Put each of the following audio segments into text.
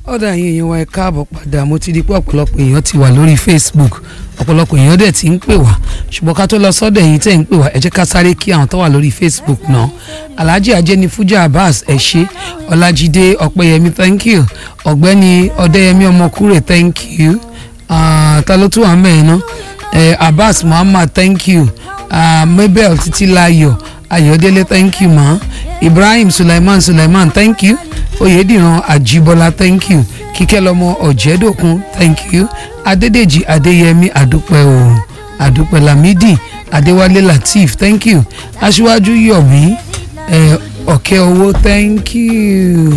ọ̀dà yín èèyàn wa ẹ káàbọ̀ padà mo ti di pé ọ̀pọ̀lọpọ̀ èèyàn ti wà lórí Facebook ọ̀pọ̀lọpọ̀ èèyàn dẹ̀ ti ń pè wá ṣùgbọ́n ká tó lọ sọ́dọ̀ ẹ̀yin tẹ̀ ń pè wá ẹ jẹ́ ká sáré kí àwọn tó wà lórí Facebook náà Alhaji Ajenifuja Abbas ẹ ṣé Ọlájídé Ọpẹ́yẹmí thank you ọ̀gbẹ́ni Ọdẹ́yẹmí Ọmọkúrè thank you Ah, ta ló tún wà mẹ́rin náà eh, Abbas Muhammad thank you Ah, Mabel Títílayọ̀ Ayọ̀délé thank you ma Ibrahim Sulaiman Sulaiman thank you Oyèdìran Àjíbọ́lá thank you Kíkẹ́lọ́mọ Ọ̀jẹ́dòkun thank you Adédèjì Adéyẹmí àdúpẹ́ o àdúpẹ́ Lamidi Adéwálé Lateef thank you Aṣíwájú Yọ̀mí eh, Ọ̀kẹ́ owó thank you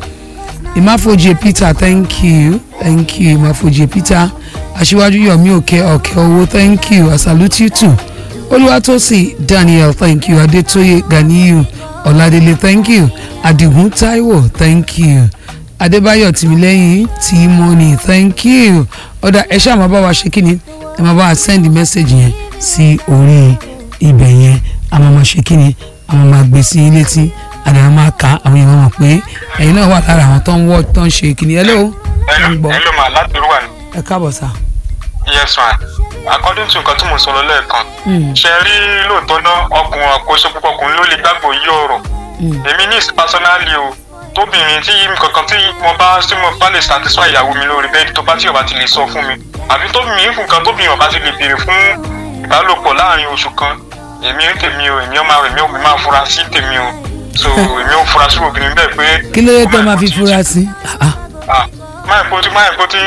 Ìmáfojì Peter thank you thank you Ìmáfojì Peter Aṣíwájú Yọ̀mí Òkè Ọ̀kẹ́ owó thank you I salute you too olùwàtòsí daniel thank you adétóyè ganiyu ọládélé thank you adigun taiwo thank you adébáyọ̀ tìmílẹ́yìn tìmọ́nì thank you ọ̀dà ẹ ṣáà máa bá wa ṣe kíni ẹ máa bá wa send message yẹn sí orí ibẹ̀ yẹn a máa máa ṣe kíni a máa máa gbé sí i létí àdàmà máa ka àwọn èèyàn mọ̀ pé ẹ̀yin náà wà lára àwọn tó ń wọ́ tó ń ṣe kíni ẹ lóò hello ń gbọ́ hello ma láti rúwà ní. ẹ káàbọ̀ sá. yes ma according to nǹkan tí mo sọ lọ lẹ́ẹ̀kan ṣe rí lóòótọ́ náà ọkùnrin àkóso púpọ̀ ọkùnrin ló lè gbàgbọ́ yí ọ̀rọ̀ èmi ní personally o tóbìnrin tí kankan tí mo bá tí mo bá lè satisfy ìyàwó mi lórí bẹ́ẹ̀dì tó bá tí ọba ti lè sọ fún mi àbí tóbìnrin fún kan tóbìnrin ọba ti lè béèrè fún ìbálòpọ̀ láàrin oṣù kan èmi ń tèmi o èmi ọmọ èmi ò máa fura sí tèmi o so èmi ò fura sí obìnrin bẹ́ẹ̀ pé. kí ló dé tẹ́ máa fi fura sí. Ah, ah. máa kó tí máa kó tí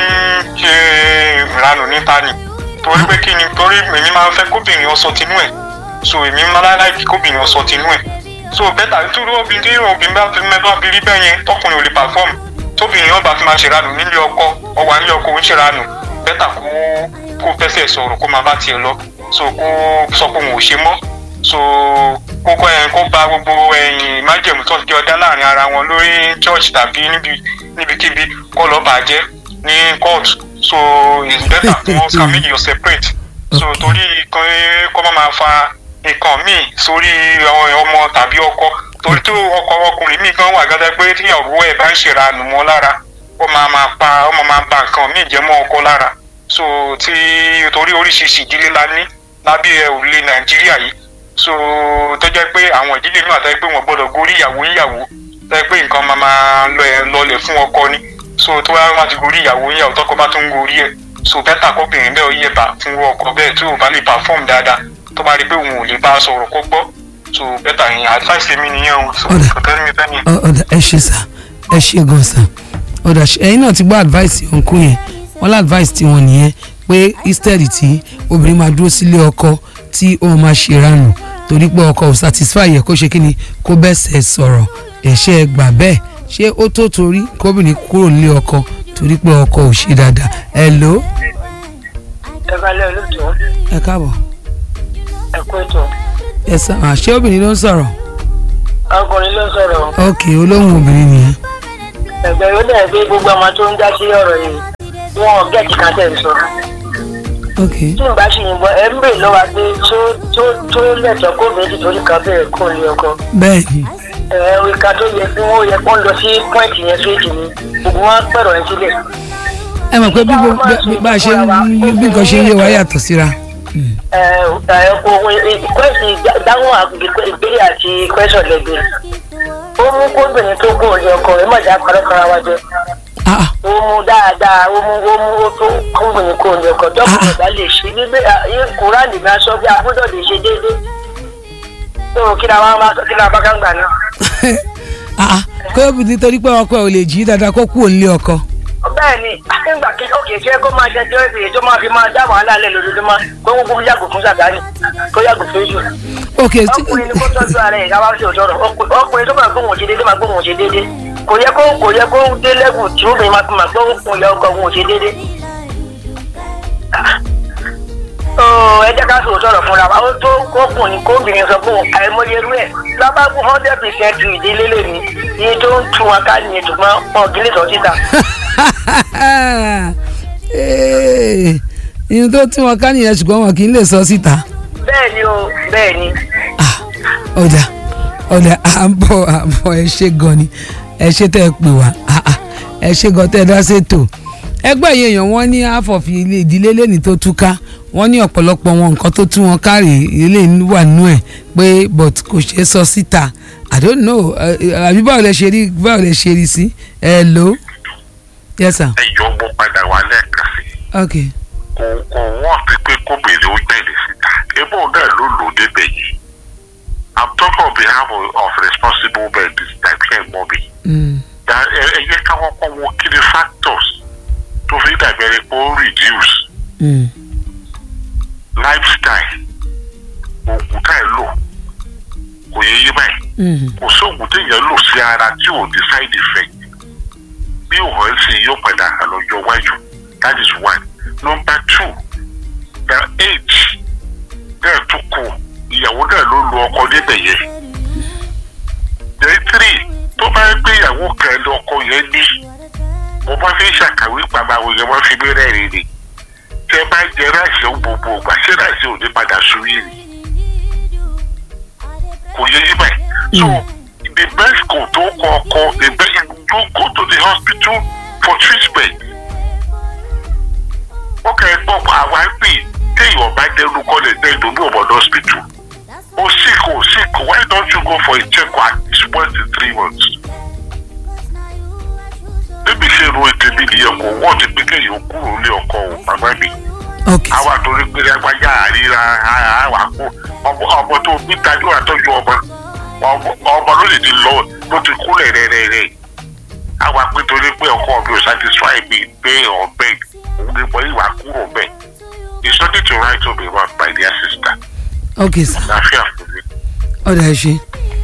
ṣe ìranù níta ni torí pé kí ni torí èmi máa ń fẹ́ kóbìnrin ọsọ tinú ẹ̀ so èmi máa láì láì kóbìnrin ọsọ tinú ẹ̀ so bẹ́tà nítorí obìnrin tí obìnrin bá fi mẹ́fà fi rí bẹ́ẹ̀ yẹn tọkùnrin ò lè pàfọ́ọ̀mù tóbìnrin ọba fi máa ṣèrànù nílé ọkọ ọwà nílé ọkọ ń ṣèrànù bẹ́tà kó kó fẹsẹ̀ sọ̀rọ̀ kó máa bá tiẹ̀ lọ so kó sọ pé òun ò ṣe mọ́ so kó kọ́ ẹ̀ kó ba gbogbo ẹ̀yìn májèmú tó ti ọdá láàrin ara wọn lórí church tàbí níbi níbikíbi kó lọ́ọ́ bàjẹ́ ní court so it's better kí wọ́n kà méjì yọ separate so Okay. torí kan kọ́ máa máa fa nǹkan míì sórí àwọn ọmọ tàbí ọkọ torí tó ọkọ ọkùnrin míì kan wà gẹ́gẹ́ pé tí ìyàwó ẹ̀ bá ń ṣèrànù mọ́ lára ó máa máa pa ó máa máa ba nǹkan míì jẹ́ mọ́ ọkọ lára so tí torí oríṣiríṣi ìdílé la ní lábẹ́ òrùlé nàìjíríà yìí so tó jẹ́ pé àwọn ìdílé míì àtàwọn pé wọ́n gbọ́dọ̀ gorí ìyàwó ìyàwó tó jẹ́ pé nǹkan máa máa lọ ẹ̀ lọlẹ̀ fún ọkọ ni so tó bá wá ti gorí ìyàwó ìyàwó tọkọ bá tún gorí ẹ̀ so bẹ́tà kọ́bìnrin bẹ́ẹ̀ ó yẹ bá fún ọkọ bẹ́ẹ̀ tí ò bá lè perform dáadáa tó bá rí pé òun ò lè bá a sọ̀rọ̀ kó gbọ́ so bẹ́tà yẹn advice mi nìyẹn o so Ọ̀dà. kò tẹ́lẹ̀ mi fẹ́ nìyẹn. Ọ- ọ̀dà ẹ ṣe sá ẹ ṣe gan sá ọ̀dà ṣe- ẹ̀yin náà ti gbọ́ advice òǹkú yẹn wọ́n lá advice tí wọ́n nìyẹn pé instead tí obìnrin máa dúró sílé ọkọ tí ó máa ṣe ránù torí pé ọkọ ò satisfy yẹ kó ṣe kí ni kó bẹ́sẹ̀ sọ̀rọ̀ ẹ̀ṣẹ̀ gbà bẹ́ẹ̀ ṣé ó tó torí kóbìnrin kúrò nílé ọkọ torí pé ọkọ ò ṣe dáadáa hello ẹ balẹ̀ olùtọ́ ẹ káàbọ̀ ẹ kú ètò ẹ sá à, ṣé obìnrin ló ń sọ̀rọ̀ ọkùnrin ló sọ̀rọ̀ ok olóhùn obìnrin nìyẹn ẹgbẹ́ yóò dẹ̀ pé gbogbo ọmọ tó ń dá sí ọ̀rọ̀ yìí wọn ò gẹ̀ẹ́tì kan tẹ̀ ń sọ ok tí n bá ṣe yìnbọn ẹ ń bèrè lọ́wọ́ pé tó tó tó lẹ̀tọ́ kó méjì torí kan bẹ̀rẹ̀ kó lé ọkọ bẹ́ẹ̀ ni ẹ ìka tó yẹ kí wọ́n yẹ kó lọ sí pọ́ìntì yẹn fèjì ni gbogbo wọn pẹ̀rọ̀ ẹ sílẹ̀ ẹ mọ̀ pé bí gbogbo- bí bá a ṣe ń bí nǹkan ṣe ń yé wa yàtọ̀ síra. Mm. ẹ ẹ kò ìkwẹ́sì dáhùn ìbéèrè àti kwẹ́sọ̀ lẹ́gbẹ̀ẹ́ ó mú kóbìnrin tó kó lé ọkọ ẹ mọ̀ dá parọ́kọ́ra wájẹ́ Ah, ah. ó mú dáadáa ó mú ó mú ó tó kúngbìn kó ní ọkọ dọ́kùnrin bá lè ṣe nígbè kúránì bá sọ bí agbọ́dọ̀ lè ṣe déédéé tó kí ni àwọn máa kí ni abákan gbà náà. Ah, ah. kó o nítorí pé ọkọ ẹ ò lè jí dáadáa kó kú òǹlé ọkọ. bẹ́ẹ̀ ni akíngbà kí òkè ṣe kó máa ṣe jẹ́ èyí tó máa fi máa dá wàhálà lẹ̀ lójoojúmọ́ kó gbogbo yàgò fún sàgáni kó yàgò fún èṣù. ok tí- ọkùnrin ni kó tọ́jú ara ẹ̀ káwá sí òtọ́rọ̀ ọkùnrin tó máa gbóhùn ṣe déédéé máa gbóhùn ṣe déédéé kò yẹ kó kò yẹ kó dé lẹ́gùn tí ó bẹ̀rẹ̀ máa fi máa gbóhùn yẹ ọkọ̀ òun ṣe déédéé. Ó, ẹ jẹ́ ká sọ òtọ́rọ̀ fúnra wa ó tó kókùnrin kóbìnrin sọ fún àìmọye irú ẹ̀ lábàgbọ́ hundred percent ìdílé lè ní iye tó ń tún wọn ká nìyẹn ṣùgbọ́n wọn ò kí lè sọ síta. Eh, ìyẹn tó tí wọn ká nìyẹn ṣùgbọ́n wọn kì í lè sọ síta. bẹ́ẹ̀ ni o bẹ́ẹ̀ ni. Ah, ọ̀dà ọ̀dà à ń bọ̀ à ń bọ̀ ẹ ṣe gan ni ẹ ṣe tẹ́ ẹ pè wá Ah, ah. ẹ ṣe gan tẹ́ ẹ dá ṣètò ẹgbẹ́ yẹn èèyàn wọ́n ní àfọ̀fì ilé ìdílé lẹ́ni tó túká wọ́n ní ọ̀pọ̀lọpọ̀ wọn nǹkan tó tú wọn kárí ilé wà nú ẹ̀ pé but kò ṣeé sọ síta i don't know ẹ, ẹ, àbí báwo lẹ ṣe rí báwo lẹ ṣe rí sí ẹ lò yes sir ẹ jọ mo padà wá lẹ́ẹ̀kan sí i. ok kò kò wọ́n ti pé kóbìnrin ó gbẹ̀lẹ̀ síta ebó náà ló lò ó débẹ̀ yìí i'm talking on behalf of, of responsible men this time ṣe mọ́ mi. mm. Da ẹ ẹ yẹ ká kọ́kọ́ wo kí ni factors tó fi dàbí ẹni pé ó reduce Mm. lifestyle oògùn tá ẹ lò kò yẹ yí báyìí Mm. kò sóògùn téèyàn lò sí ara tí ò ní side effect bí òun ẹ̀ sì yóò padà àlọ́jọ́ wájú that is one number two the age náà tún kù ìyàwó náà ló lu ọkọ níbẹ̀ yẹn then three tó bá ń gbé ìyàwó kan lọ ọkọ yẹn ní mo bá fi ń ṣàkàwé pàmò àwọn èèyàn wọn fi mí rẹ́rìn ni tí ẹ bá jẹ ráìsì ó gbogbo ògbà ṣé ráìsì ò ní padà sùn yìí ni kò yẹ yí báyìí so the best kò tó kọ ọkọ the best you go to the hospital for treatment ó kẹ́ ẹ gbọ́ àwa ń pè téèyàn bá dẹnu kọ́lẹ̀ dẹ́nu ní ọ̀bọ̀dọ̀ hospital ó sick ó sick why don't you go for a check at least once in three months bébí ṣe ro ètè mi nìyẹn kò wọ́n ti pé kéèyàn kúrò ní ọkọ ò màmá mi ok àwa torí pé lágbájá àríra àwa kú ọmọ ọmọ tó bí tajú àtọ́jú ọmọ ọmọ ọmọ ló lè ti lọ ló ti kúlẹ̀ rẹ́rẹ́rẹ́ àwa pé torí pé ọkọ mi ò satisfy mi pé ọbẹ̀ òun ni mo ìwà kúrò bẹ́ẹ̀ it's nothing to write home about my dear sister ok sir láfíà fún mi. ọ̀dà ẹ̀ ṣe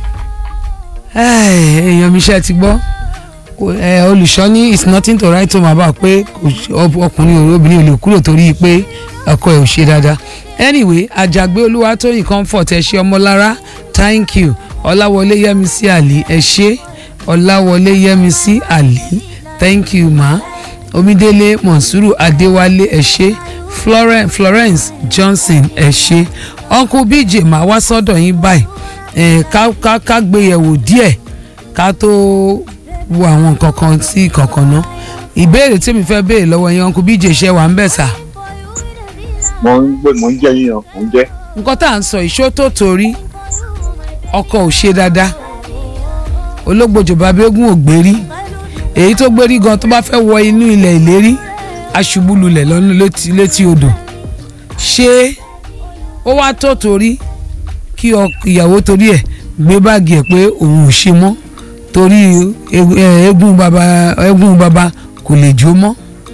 èèyàn mi ṣe ti gbọ́ Kò- ẹ, olùṣọ́ ní it's nothing to write home about pé kò ṣe- ọ- ọkùnrin òru obìnrin ò lè kúrò torí pé ọkọ ẹ̀ ò ṣe dáadáa anyway àjàgbé olúwatóyìn comfort ẹ ṣé ọmọlára thank you ọláwọlé yẹmísí àlì ẹ ṣé ọláwọlé yẹmísí àlì thank you ma omidele monsuru adéwálé ẹ ṣé florence, florence johnson ẹ ṣé uncle bj máa wá sọ́dọ̀ yín báyìí ẹ ká ká ká gbé yẹ̀wò díẹ̀ ká tó wo àwọn nǹkan kan sí kankan náà ìbéèrè tí mi fẹ́ béèrè lọ́wọ́ yẹn uncle bj ṣe wà ń bẹ̀ sà mo ń gbé mo ń jẹ yíyan mo ń jẹ nǹkan tá à ń sọ ìṣó tó torí ọkọ ò ṣe dáadáa ológbòjò babégún ò gbérí èyí tó gbérí gan tó bá fẹ́ wọ inú ilẹ̀ ìlérí aṣubú lulẹ̀ lọ́nà létí létí odò ṣé ó wá tó torí kí ọk- ìyàwó torí ẹ̀ gbé báàgì ẹ̀ pé òun ò ṣe mọ́ torí egu- ẹ, eégún baba eégún baba kò lè jó mọ́.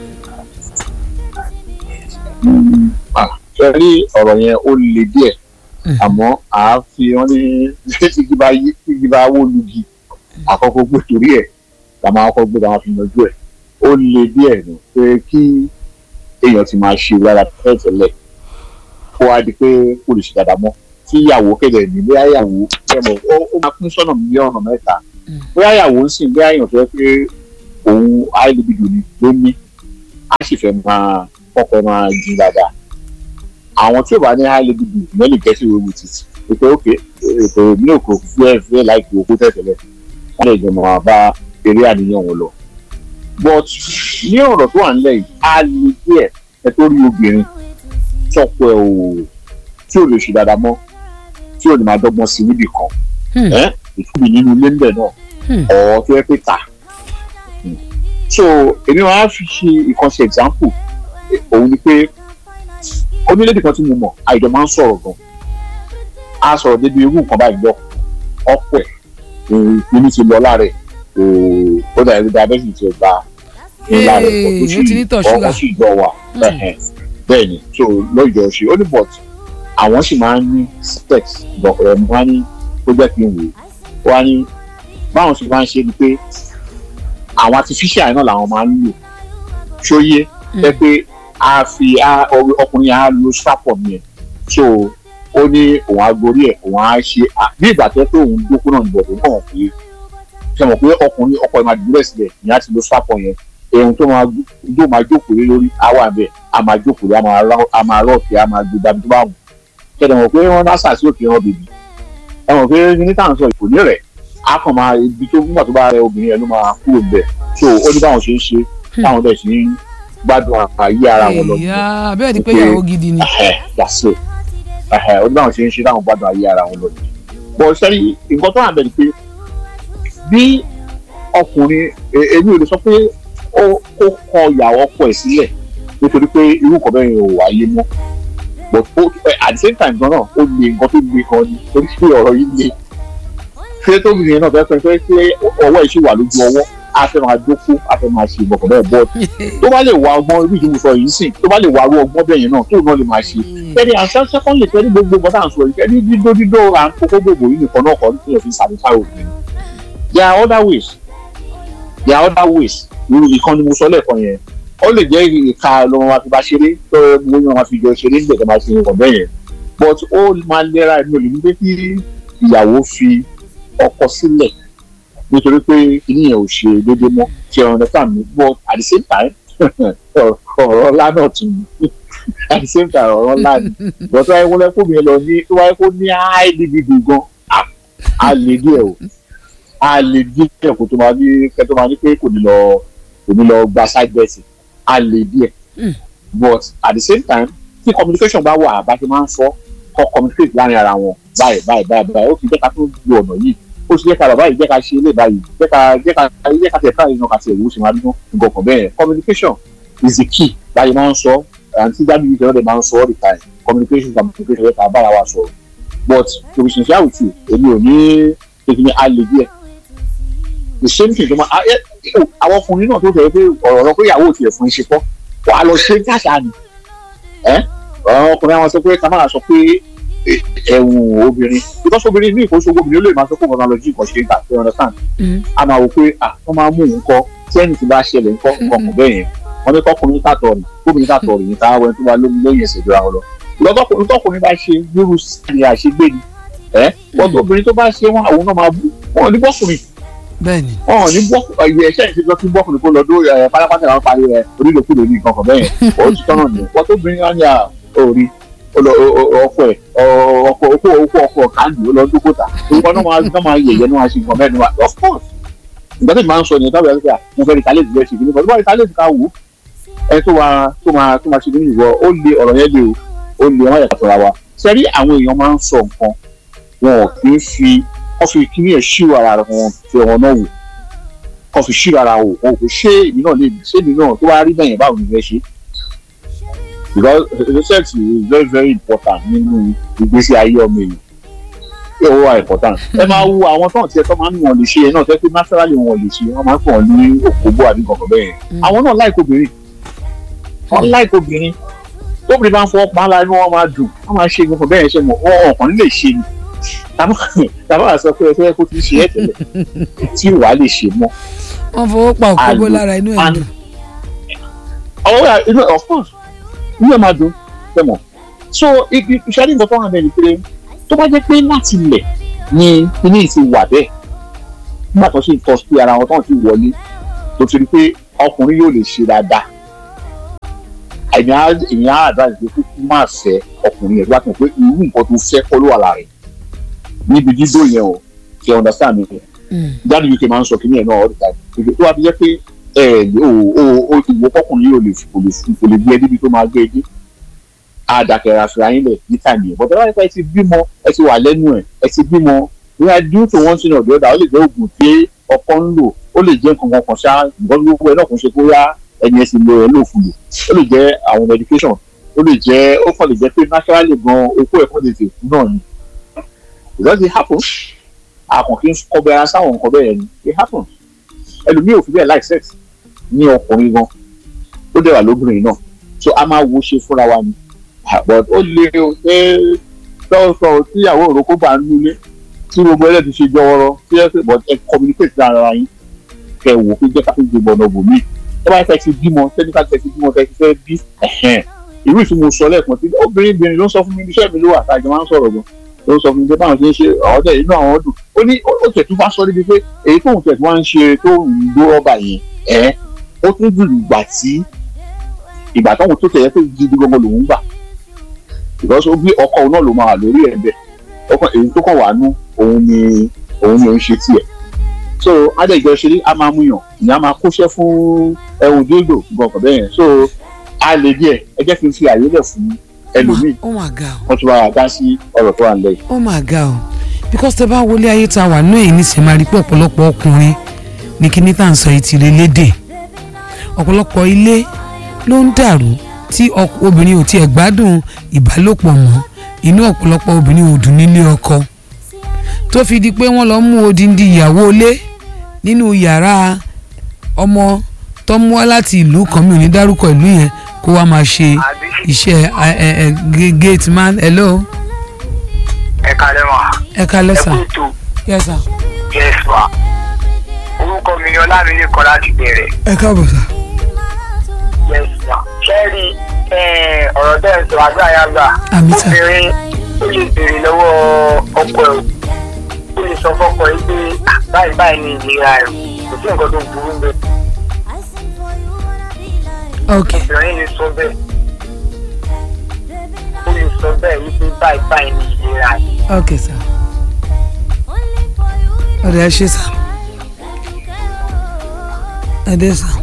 Ah, ṣe rí ọ̀rọ̀ yẹn ó le díẹ̀ àmọ́ à á fi wọ́n ní tígi bá yí tígi bá wó lugi àkọ́kọ́ gbé torí ẹ̀ la máa kọ́kọ́ gbé la máa fi yanjú ẹ̀ ó le díẹ̀ nù pé kí èèyàn ti máa ṣe lára tẹ́tẹ̀lẹ̀ kó wá di pé kò lè ṣe dáadáa mọ́ tí ìyàwó kéde ní bóyá ìyàwó ẹ̀mọ̀ ó ó máa pín sọ́nà bí ọ̀nà mẹ́ta bóyá ìyàwó ń sìn bóyá èèyàn tó yẹ pé òun áìlúbidò ni ló ní á sì fẹ́ máa kọ́kọ́ máa jí dáadáa àwọn tí ò bá ní high level bill no lè get away with it pé ok ètò ìbílẹ̀ òkò fúẹ́ fúẹ́ láìpẹ́ òkú tẹ̀tẹ̀lẹ̀ wọ́n lè jọmọ̀ wá bá eré àníyàn wọn lọ. but ní ọ̀rọ̀ tó wà nílẹ̀ yìí a lè díẹ̀ ẹ tó rí obìnrin tọ́pọ̀ ẹ̀ ò tí ò lè ṣe dáadáa mọ́ tí ò ní máa dọ́gbọ́n sí níbì kan Hmm. ẹ́ ìtúbi nínú ilé ńbẹ̀ náà Hmm. ọ̀ tó yẹ pé tà Hmm. so èmi wọn á fi ṣe ìkànṣe example òun ni pé onílédè kan tí mo mọ̀ àìjọ máa ń sọ̀rọ̀ gan a sọ̀rọ̀ débi irú nǹkan báyìí lọ ọ̀pọ̀ ẹ̀ inú ti lọ lára ẹ̀ kò ó dà ẹ̀rí diabetes ti gba ńlá rẹ̀ pọ̀ tó Ee, ó ti ní tọ̀ sì ṣúgà. ọkọ̀ sì jọ wà ẹ̀hẹ̀n. bẹ́ẹ̀ ni so lọ́jọ́ ṣe ó ní but àwọn sì máa ń ní sex bọ̀kọ̀rọ̀ ni wọ́n á ní ó jẹ́ kí n wò ó wọ́n á ní báwọn sì máa ń ṣe ni pé àwọn artificial náà làwọn máa ń lò ṣóyé ẹ pé a fi a ọ- ọkùnrin yẹn á lo strap-on yẹn so ó ní òun á gorí ẹ̀ òun á ṣe à- bí ìgbà tó yẹ pé òun dókú náà níbọ̀ tó kàn pé ṣe mọ̀ pé ọkùnrin ọkọ ẹ̀ máa dúró sílẹ̀ ìyẹn á ti lo strap-on yẹn ohun tó máa gbó- tó máa jókòó lé lórí á wà bẹ́ẹ̀ á máa jókòó lé á máa rọ́ á máa rọ́ọ̀kì á máa gbé dàbí tó bá wù kẹ́dẹ̀ mọ̀ pé wọ́n dá sàásì òkè hàn bèbí ẹ mọ̀ pé ní táwọn sọ ìkò ní rẹ̀ a kàn máa ibi tó nígbà tó bá rẹ obìnrin yẹn ló máa kúrò bẹ̀ so ó ní báwọn ṣe ń ṣe táwọn dẹ̀ ṣe ń gbádùn àyè ara wọn lọ ìyá bẹ́ẹ̀ ni pé Ok. ìyàwó gidi ni. ẹ̀hẹ̀ that's it ẹ̀hẹ̀ ó ní báwọn ṣe ń ṣe táwọn gbádùn ayé ara wọn lọ nìyẹn bọ̀ sẹ́rí nǹkan tó wà bẹ́ẹ̀ ni pé bí ọkùnrin e- èmi ò lè sọ pé ó ó kọ ìyàwó ọkọ ẹ̀ sílẹ̀ nítorí pé irú nǹkan bẹ́ẹ̀ ò wáyé mọ́ but ó ẹ, at the same time gan náà ó lè nǹkan tó le gan ni torí pé ọ̀rọ̀ yìí le ṣé tóbi yẹn náà fẹ́ fẹ́ fẹ́ pé ọwọ́ ẹ̀ ṣì wà lójú ọwọ́ a fẹ́ máa jókòó a fẹ́ máa ṣe ìgbọ̀kàn bẹ́ẹ̀ bọ́ọ̀dù tó bá lè wá ọgbọ́n ibi ìdíwọ̀ sọ yìí sìn tó bá lè wá irú ọgbọ́n bẹ́ẹ̀ yẹn náà tó náà lè máa ṣe kẹ́ni àṣà sẹ́kọ́ndì kẹ́ni gbogbo nǹkan tá à ń sọ yìí kẹ́ni dídó dídó à ń kókó gbogbo yìí nìkan náà kọ́ ní kí n fi satisfy òfin there are other ways there are other ways irú ìkan ni mo sọ lẹ́ẹ̀kan yẹn ó lè jẹ́ ìka ló máa fi bá ṣeré tó gbogbo yẹn máa fi jọ ṣeré nígbà tó máa ṣe nǹkan bẹ́ẹ̀ yẹn but ó máa lẹ́ra ẹ̀mí olè ní pé kí ìyàwó fi ọkọ sílẹ̀ nítorí pé kíní yẹn ò ṣe déédéé mọ́ ṣe ọ̀rọ̀ nípa mi but at the same time ọ̀rọ̀ ńlá náà tún ní at the same time ọ̀rọ̀ ńlá ni but tó wáyé kó lẹ́kọ̀ọ́ mi lọ ní tó wáyé kó ní high libido gan ah, a lè díẹ̀ o a lè díẹ̀ kó tó máa ní kẹ́ tó máa ní pé kò ní lọ kò ní lọ gba side bet a lè díẹ̀ but at the same time tí communication bá wà bá ti máa ń sọ kọ́ communicate láàrin ara wọn báyìí báyìí báyìí báyìí ó fi jẹ́ ká tó lo ọ̀nà yìí ó sì jẹ́ ká bàbá yìí jẹ́ ká ṣe ilé báyìí jẹ́ ká jẹ́ ká jẹ́ ká tẹ̀ káyìí náà ká tiẹ̀ wò ó ṣe máa dúró nǹkan kan bẹ́ẹ̀ communication is the key báyìí máa ń sọ àǹtí dábì yìí tẹ́lẹ̀ máa ń sọ all the time communication communication yẹ ká bára wa sọ̀rọ̀ but to be sincere with you èmi ò ní èmi ní alẹ́ díẹ̀ the same thing tó máa ẹ ẹ àwọn ọkùnrin náà tó tẹ̀ pé ọ̀rọ̀ lọ pé ìyàwó ò tiẹ̀ fún iṣẹ́ kọ́ wà á lọ ṣe jáṣà ni ẹ ọ̀rọ̀ ọkùnrin àwọn sọ pé ká máa sọ pé ẹ̀wùn obìnrin because obìnrin ní ìkóso obìnrin ó lè máa sọ pé ọ̀nà lọ́jọ́ ìkànṣe ìgbà tó understand a máa wò pé ah wọ́n máa mú nǹkan tí ẹnì tí bá ṣẹlẹ̀ nǹkan nǹkan kò bẹ́ẹ̀ yẹn wọ́n ní kọ́kùnrin tàtọ̀ rìn kóbìnrin tàtọ̀ rìn níta wẹ́n tó bá lómi lóyìn ẹ̀sẹ̀ ìdúrà wọn lọ lọ́tọ́kùnrin tọkùnrin bá ṣe nírú sí àṣegbè ni ẹ bọ́tọ̀ obìnrin tó bá ṣe wọn àwọn náà máa bú wọn ò ní bọ́kùnrin bẹ́ẹ̀ni wọn ò ní bọ́ ìwé ẹ̀ṣẹ́ ìṣèjọ́ kí bọ́kùnrin kó lọ dó ẹ̀ pátápátá àwọn parí rẹ̀ onílòkulò ní nǹkan kan bẹ́ẹ̀ ó ti tọ́nà nìyẹn wọ́n tó bìnrin wọn ní à orí ọkọ ẹ̀ ọkọ ọkọ ọkọ ọkọ kàndì ó lọ dókòtà orúkọ náà máa náà máa yẹ̀yẹ́ náà máa ṣe nǹkan mẹ́rin wa of course ìgbà tí màá ń sọ nìyẹn táwọn ẹ̀ka mo fẹ́ retaliate bẹ́ẹ̀ ṣe kí ni bọ́ọ̀ bá retaliate ká wò ó ẹ tó máa tó máa tó máa ṣe nínú ìwọ ó lé ọ̀rọ̀ yẹn lé o ó lé ọmọ yàtọ̀ ra wa sẹ́rí àwọn èèyàn máa ń sọ nǹkan wọn ò kì í fi wọ́n fi kíní ẹ̀ ṣírò ara wọn fi wọn náà wò kọ́ fi ṣírò ara wò wọn kò ṣé èmi náà lè ṣé èmi náà tó wá rí bẹ́yẹn báwo ni fẹ́ ṣe because research is very very important nínú ìgbésí ayé ọmọ èèyàn pé ó wà important ẹ máa wo àwọn tó ń tiẹ̀ tó máa ń wọ̀n lè ṣe ẹ náà tẹ́ pé naturally wọ́n lè ṣe wọ́n máa ń pọ̀ ní òkúbó àbí kankan bẹ́ẹ̀ àwọn náà láìkó obìnrin wọ́n láìkó obìnrin tóbìnrin bá ń fọwọ́ pa á la inú wọn máa dùn wọ́n máa ṣe nǹkan bẹ́ẹ̀ ṣe mọ̀ wọ́n ọ̀kan lè ṣe ni tàbá sọ pé ẹ fẹ́ kó ti ṣe ẹ tẹ́lẹ̀ tí wàá lè ṣe mọ́. wọ́n fọwọ́ pa òkúbó lára inú ẹ̀ dùn. ọwọ́ inú of course inú ẹ̀ máa dùn fẹ́ mọ̀ so ìṣẹ́ni nǹkan tó wà bẹ́ẹ̀ ni pé tó bá jẹ́ pé láti ilẹ̀ ni kíní ti wà bẹ́ẹ̀ nígbà tó ṣe tọ́ sí ara wọn tó ń ti wọlé tó ti rí pé ọkùnrin yóò lè ṣe dáadáa èèyàn á àdáyé pé kó má fẹ́ ọkùnrin yẹn tó bá tẹ̀ pé irú nǹkan tó fẹ́ kọ́ ló wà lára rẹ̀ níbi dídó yẹn o ṣe understand mi jáde uk máa ń sọ kíní ẹ̀ náà all the time ìgbé tó wá fi jẹ́ pé ẹ ò ò ò ìwọ kọkùnrin yóò lè kò lè fún kò lè gbé níbi tó máa gbé dé àdàkẹ́rẹ́ àfihàn yín lẹ̀ ní tàmí ẹ̀ bọ̀dọ̀ láti ẹ ti bímọ ẹ ti wà lẹ́nu ẹ̀ ẹ ti bímọ bóyá due to one thing or the other ó lè jẹ́ oògùn tí ọkọ ń lò ó lè jẹ́ nǹkan kan kan ṣá nǹkan gbogbo ẹ̀ náà kò ṣe bóyá ẹni ẹ sì lo ẹ̀ lò fún lò ó lè jẹ́ àwọn medication ó lè jẹ́ ó kàn lè jẹ́ pé naturally gan okó ẹ̀kọ́ lè tè fún náà ni because it happens àkàn kí n kọbi ara sáwọn nǹkan bẹ́ẹ̀ ni it happens ẹlòmíì ò fi bẹ́ẹ̀ like sex ní ọkùnrin gan ó dẹ̀ wà lóbìnrin náà so a máa wo ṣe fúnra wa ni but ó lé o ṣé sọ́ọ̀sọ̀ tí ìyàwó òrókó bá ń nulẹ̀ tí gbogbo ẹlẹ́ti ṣe jọwọ́rọ́ tí ẹ pé but ẹ communicate lára yín kẹ wò pé jẹ́ ká fi gbogbo ọ̀nà bòmí ẹ bá fẹ́ ti bímọ tẹ́níkà tẹ́ ti bímọ tẹ́ ti fẹ́ bí irú ìtumọ̀ sọ lẹ́ẹ̀kan tí obìnrin obìnrin ló ń sọ fún mi iṣẹ́ mi ló wà tá a jọ máa ń sọ̀rọ̀ gan ló sọ fún mi pé báwọn ṣe ń ṣe àwọn tẹ̀ inú àwọn dùn ó ní ó tẹ̀ tún bá sọ níbi pé èyí tóun tẹ̀ tún wá ń ṣe tó ń gbó rọ́bà yẹn ẹ̀ ó tún dùn ìgbà tí ìgbà tóun tó tẹ̀yẹ pé gidi gbogbo lòun gbà because ó bí ọkọ òun náà ló máa lórí ẹ̀ bẹ́ẹ̀ ọkọ èyí tó kàn wá nú òun ni òun ni òun ṣe tiẹ̀ so adéjọ ṣeré a máa mú yàn ìyá máa kóṣẹ́ fún ẹ̀hún dídò gbọ̀ngàn bẹ́ẹ̀ yẹn so a lè díẹ̀ ẹ jẹ́ kí n fi àyè lẹ̀ fún ẹlòmíì ó mà ga o wọ́n tún bá wa dá sí ọ̀rọ̀ tó wà nílẹ̀ yìí. ó mà ga o because tẹ bá wọlé ayé ta wà náà èyí níṣẹ́ máa rí pé ọ̀pọ̀lọpọ̀ ọkùnrin ní kíní tá à ń sọ yìí ti lè lédè ọ̀pọ̀lọpọ̀ ilé ló ń dàrú tí ọk- obìnrin ò tiẹ̀ gbádùn ìbálòpọ̀ mọ́ inú ọ̀pọ̀lọpọ̀ obìnrin ò dùn nílé ọkọ tó fi di pé wọ́n lọ mú odindi ìyàwó ilé nínú yàrá ọmọ tó mú wá láti ìlú kan mi ò ní dárúkọ ìlú yẹn kó wá máa ṣe iṣẹ́ ẹ, ẹ, ẹ, ga- gate man hello ẹ kalẹ́ mọ́ ẹ kalẹ́ ẹ sà kú ètò yes sà yes ma orúkọ mi ni ọlámilé kan láti bẹ̀rẹ̀ ẹ káàbọ̀ sà yes ma ṣẹ́ẹ̀rì ọ̀rọ̀ bẹ́ẹ̀ sọ àgbà yà gbà Àmì sà. obìnrin ó lè béèrè lọ́wọ́ ọkọ ẹ̀ ó lè sọ fọ́kọ ẹ̀ pé "Ah, báyìí báyìí ni ìlera ẹ̀ kò sí nǹkan tó burú bẹ́ẹ̀ ok obìnrin lè sọ bẹ́ẹ̀ ó lè sọ bẹ́ẹ̀ wípé báyìí báyìí ni ìlera ẹ̀. ok sà ọ̀dọ̀ ẹ ṣe sà ẹ dé sà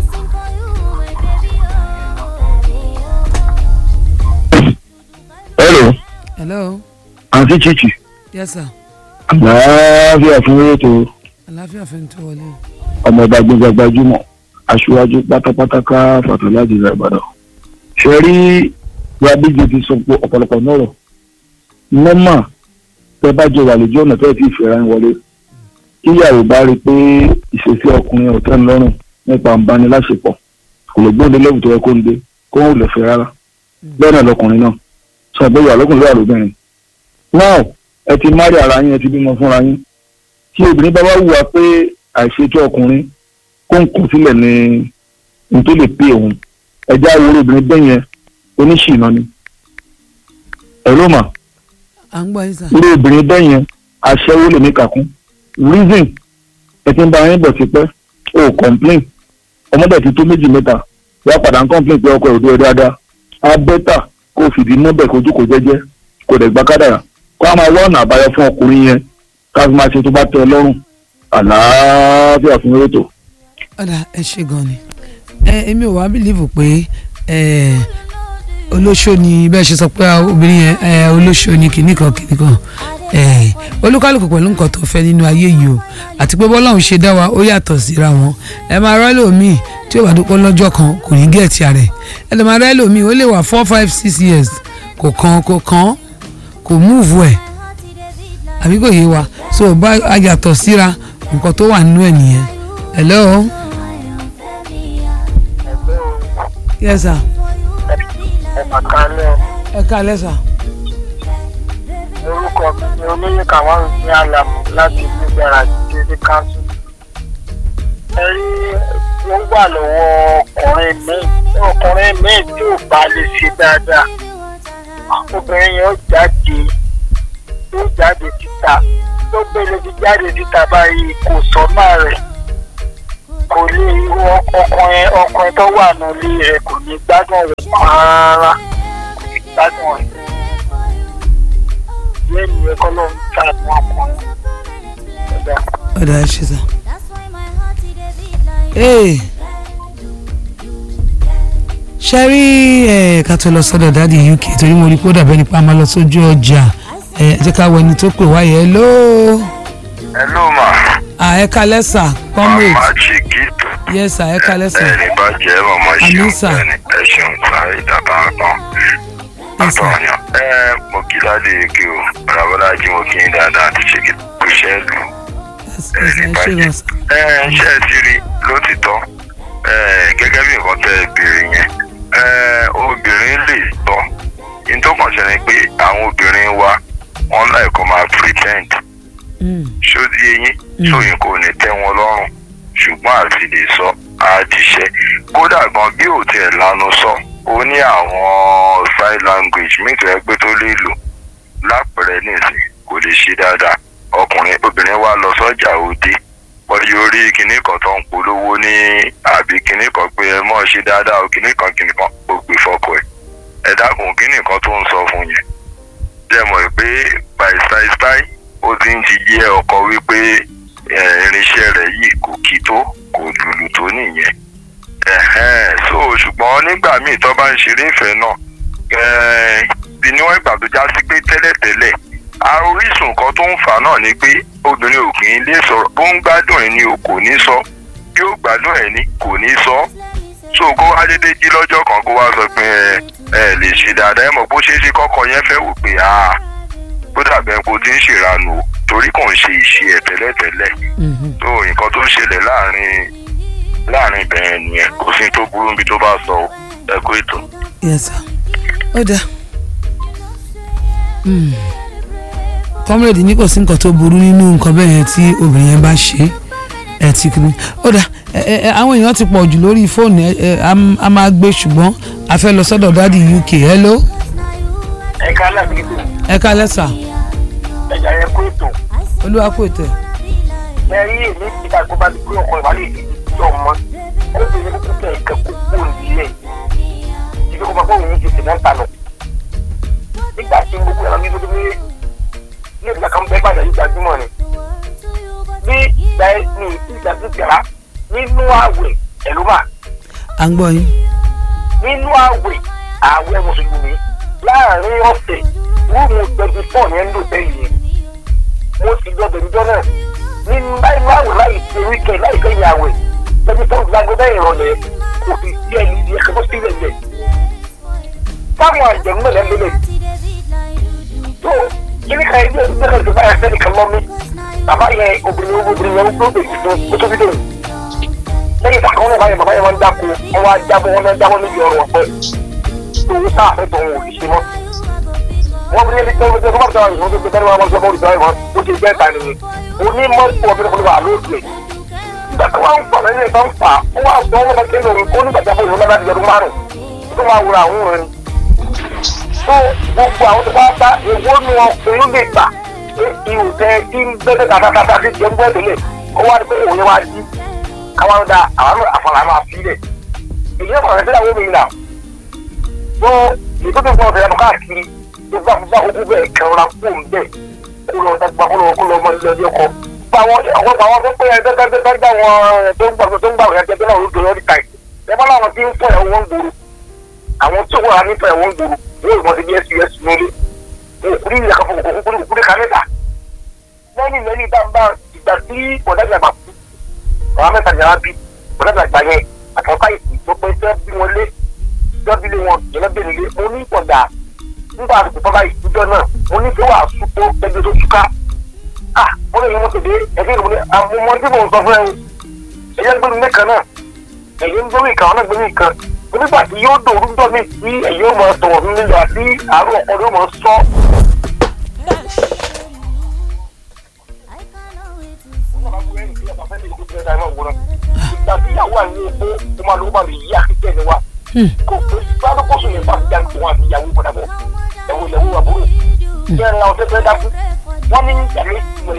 hello hello àǹtí chichi yes sà àlàáfíà fún ètò àlàáfíà fẹ́ tó wọlé o. ọmọ ọba gbẹgbẹ gbajúmọ̀ aṣíwájú pátápátá ká fàtàlájì rẹ ìbàdàn ṣe rí gbàbíjì ti sọ pé ọ̀pọ̀lọpọ̀ nọ̀rọ̀ nọ́mà tẹ bá jọ wà lójú ọ̀nà tẹ́ẹ̀ tí ìfẹ́ ra ń wọlé kíyàwó bá rí i pé ìṣesí ọkùnrin ọ̀tẹ́ ń lọ́rùn nípa ìbániláṣepọ̀ kò lè gbóǹde lẹ́wù tó yẹ kó ń dé kó ń lè fẹ́ rárá bẹ́ẹ̀ náà lọkùnrin náà sọ pé ìyá lọ́kùnrin wà lóbìnrin náà ẹ ti márì ara yín ẹ ti bímọ fúnra yín tí obìnrin bá wá wùwà pé àìṣètò ọkùnrin kó ń kù sílẹ̀ ní ní tó lè pé òun ẹja àwòrán obìnrin bẹ́ẹ̀ yẹn oníṣìná ni ẹ̀rọ mà à ń gbọ́ yín sà irú obìnrin bẹ́ẹ̀ yẹn aṣẹ́wó lè ní kàkún reason ẹ ti ń bá yín bọ̀ sí pẹ́ o complain ọmọdé ti tó méjì mẹ́ta wá padà ń complain pé ọkọ ẹ̀ ò dúró dáadáa á bẹ́tà kó o fìdí mọ́bẹ̀ kojú kò jẹ́jẹ́ kò dẹ̀ gbá kádàrà kó a máa wá ọ̀nà àbáyọ fún ọkùnrin yẹn ká fi máa ṣe tó bá tẹ́ ẹ lọ́rùn àlàáfíà fún rétò. ọ̀dà ẹ ṣe gan ni ẹ èmi ò wá bìlíìfù pé ẹ olóṣó ni bẹ́ẹ̀ ṣe sọ pé obìnrin yẹn ẹ olóṣó ni kìnnì kan kìnnì kan ẹ olúkálùkù pẹ̀lú nǹkan tó fẹ́ nínú ayé yìí o àti pé bọ́láhùn ṣe dá wa ó yàtọ̀ síra wọn ẹ máa rẹ́ lòmíì tí ó bá dúpọ́ lọ́jọ́ kan kò ní gẹ̀ẹ́tì rẹ̀ ẹ lè máa rẹ́ lòmíì ó lè wà four five six years kò kan kò kan kò múùfù ẹ̀ àbí kò yé wa so bá a yàtọ̀ síra nǹkan tó wà nínú ẹ̀ nìyẹn hello yes sir ẹ mà kálẹ̀ ẹ káalẹ́ sir orúkọ mi ni olóyè kàwọn ní àlàmù láti gbígbára jíjẹ káńsù. ẹ rí ó wà lọ́wọ́ ọkùnrin míì ọkùnrin míì tí ò bá lè ṣe dáadáa obìnrin yẹn ó jáde ó jáde síta tó gbélé ti jáde síta báyìí kò sọ́mà rẹ̀ kò lè ọkùnrin ọkùnrin tó wà nílé rẹ̀ kò ní gbádùn rẹ̀ rárá kò ní gbádùn rẹ̀ lẹ́nu ẹ̀kọ́ ló ń ta àwọn ọkùnrin. Ẹ̀dá. ọ̀dà ẹ ṣe sir ee ṣe rí ẹ ká tó lọ sọ́dọ̀ dáàdi uk torí mo rí kó dàbẹ́ nípa máa lọ sójú ọjà ẹ jẹ́ ká wọ ẹni tó pè wáyé hello hello ma ah ẹ káalẹ́ sir comrade màmá chiquito yes sir ẹ káalẹ́ sir ẹni bá jẹ́ mọ̀mọ́ Àmín, ṣeun sir. ẹni ẹ ṣeun sáré ìdàbà kan yes sir àtọ̀yàn ẹ mo kí ládé eke o bàbálájí mo kí n dáadáa àti ṣe kí kú iṣẹ́ lù yes yes ẹ ṣe lọ sir ẹ ṣe ti rí lótìtọ́ ẹ gẹ́gẹ́ bí nǹkan tẹ́ ẹ béèrè yẹn ẹ obìnrin lè tọ́ ní tó kàn ṣe ni pé àwọn obìnrin wa wọ́n láì kó máa pretend Mm, ṣódì eyín Mm. sóyìn kò ní tẹ́ wọn lọ́rùn ṣùgbọ́n àti lè sọ àdìṣe kódà gan bí ò tiẹ̀ lanu sọ ó ní àwọn sign language míì tó yẹ pé tó lè lò lápẹ̀rẹ̀ nìsín kò lè ṣe dáadáa ọkùnrin obìnrin wa lọ sọ́jà òde wọ́n yóò rí kinní kan tó ń polówó ní àbí kinní kan pé ẹ mọ̀ ṣe dáadáa o kinní kan kinní kan ó gbé fọ́kọ ẹ̀ ẹ dákun kinní kan tó ń sọ fún yẹn jẹ́ mọ̀ pé by style style ó ti ń ti yé ọkọ wípé eh, irinṣẹ́ rẹ̀ yìí kò kí tó kò lùlù tó nìyẹn Ẹ̀hẹ́n, so ṣùgbọ́n nígbà míì tó bá ń ṣeré ìfẹ́ náà eh, bí níwọ̀n ìgbà tó já sí pé tẹ́lẹ̀tẹ́lẹ̀ a orísun kan tó ń fà á náà ni pé obìnrin ò kì í lè sọ̀rọ̀ bó ń gbádùn ẹ̀ ni o kò ní sọ bí ó gbádùn ẹ̀ ni kò ní sọ so kó wá dédé jí lọ́jọ́ kan kó wá sọ pé ẹ ẹ lè ṣe dáadáa ẹ mọ̀ bó ṣe é ṣe kọ́kọ́ yẹn fẹ́ wò pé ah bó dàbẹ̀ kó ti ń ṣèrànù o torí kò ń ṣe ìṣe ẹ̀ tẹ́lẹ̀tẹ́lẹ̀ Mhm. tó nǹkan tó ń ṣẹlẹ̀ láàrin láàrin ibẹ̀yẹn nìyẹn kò sí tó burú níbi tó bá sọ o ẹ kú ètò. yes sir ó dáa Hmm. comrade ní kò sí nǹkan tó burú nínú nǹkan bẹ́ẹ̀ yẹn tí obìnrin yẹn bá ṣe ẹ ti kiri ó dáa ẹ ẹ ẹ, àwọn èèyàn ti pọ̀ jù lórí fóònù ẹ ẹ a m- a máa gbé ṣùgbọ́n a fẹ́ lọ sọ́dọ̀ dádì uk hello ẹ̀ka alábìrìbì ẹ kálẹ́ sà ẹ̀jẹ̀ yẹn kó ètò olúwa kò tẹ̀ ẹ̀rí èmi ti ká kó bá ti pé ọkọ̀ ìwádìí ìdí tí ọmọ ó ti ní kókó tẹ̀ ẹ̀kẹ́ kókó nílẹ̀ ibi kó bá kó òun ju tìmọ̀ ń ta lọ. nígbà tí gbogbo ẹ̀rọ mi tó dé ní ìgbà kan bẹ́ẹ̀ bàjẹ́ ìgbàjúmọ̀ ni bí ìgbà ní ìgbà tó tẹ̀ra nínú àwẹ̀ ẹ̀lú mà à ń gbọ́ yín nínú àwẹ̀ àwẹ̀ mùsùlùmí láàrin ọ̀sẹ̀ rúùmù twenty four yẹn ń lò tẹ́lẹ̀ yẹn mo ti lọ bẹ̀rù jọ náà nínú láì máa wò láì ṣe wíkẹ̀ láì kẹ́yìn àwẹ̀ twenty four gbàgbọ́dọ̀ ìrọ̀lẹ́ kò sì sí ẹni ní ẹ̀kẹ́ tó sílẹ̀ lẹ̀ táwọn àjẹmú náà lẹ́lẹ́ tó kíní kan ẹgbẹ́ ẹgbẹ́ kan tó báyà sẹ́ni kan lọ́mí bàbá yẹn obìnrin obìnrin yẹn ó bèrè fún ó tóbi dé lẹ́yìn ìgbà kan wọn báyìí bàbá yẹn wọn dáko wọn wá jábọ̀ wọn náà jábọ̀ níbi ọ̀rọ̀ ọ̀pẹ owó tá a fẹ́ tọ̀ wọn ò ní ṣe mọ́. wọ́n fi ní ẹni tẹ́wọ́n tẹ́wọ́n bá tẹ̀wọ́n ìwọ́n tó gbé bẹ́ẹ̀ wọ́n sọ́kọ́ olùdarí wọn ó ti gbẹ́ ta nìyẹn. onímọ̀ ìpò ọ̀bẹ̀rẹ̀ fún wa lóògbé. ìgbà tí wọ́n ń fà lẹ́yìn ìgbà ń fà ó wà sọ wọn kẹ́kẹ́ lórí kó nígbà tí a fọ ìwọ́n láti yọdún márùn tó máa wura àwọn òun tó gbogbo àwọn tó bá bá èwo nu ọkùnrin lè gbà ihò tẹ tí ń gbẹ́dẹ́ kàkàkàkà sí jẹ́ ń gbẹ́ tẹ́lẹ̀ ó wá ní pé òun yẹn wá jí káwọn da àwọn àfọlà máa fi lẹ̀ èyí náà kọ̀ọ̀kan sílẹ̀ àwọn obìnrin náà bó ètò tó ń bọ̀ ọ̀sẹ̀ káàkiri tó bá bá ogún bẹ́ẹ̀ kẹrọra kó ń bẹ̀ kó lọ dàgbà kó lọ kó lọ ọmọ ilé ọkọ. bá àwọn ọ̀pọ̀ àwọn tó pé ẹgbẹ́gbẹ́gbẹ́ wọn tó ń gbà tó ń gbà wọ́n ẹgbẹ́ náà lóde lórí táì ẹ bá láwọn tí ń fọ ẹ̀wọ̀n gbòòrò àwọn tí wọ́n ní fọ ẹ̀wọ̀n gbòòrò wọ́n ìmọ̀ sí bs us lórí òkúrí ìyá kan fún òkúrí òkúrí kan mẹ́ta lẹ́yìn lẹ́yìn dáńbà ìgbà tí ọ̀dàgbà bá kú ọ̀rọ̀ mẹ́ta ni a bí ọ̀dàgbà gbà yẹn àtọ́ká ìsìn tó pé fẹ́ bí wọn lé lọ́bílé wọn ìrẹ́bìnrin lé mo ní ìpọ̀dà nígbà àdùkù bàbá ìtújọ́ náà mo ní kí wàá súpó ẹgbẹ́ tó túká ah mo lè yẹ wọn tètè ẹgbẹ́ ìròyìn ní àmúmọ́ tí mò ń sọ fún ẹ ẹ̀yẹ́ gbẹ́mi mẹ́kan náà ẹ̀yẹ́ ń gbẹ́mi ìkan ọ̀nà gbẹ́mi ìkan onígbà tí yóò dòrú ń dọ̀mí tí ẹ̀yẹ́ ó máa tọ̀wọ̀ fún mi lọ àti àárọ̀ ọ̀pọ̀ ló máa sọ. ìgbà tí ìyàwó àyè epo ó máa lówó bá mi yí àkíkẹ́ ni wa kò pé sáré kó sùn nípa ìjà tó wọn àti ìyàwó padà bọ̀ ẹ̀wọ̀ ìyàwó àbúrò bẹ́ẹ̀ ni àwọn tẹ́tẹ́ dákú wọ́n ní ìyàwó ìwé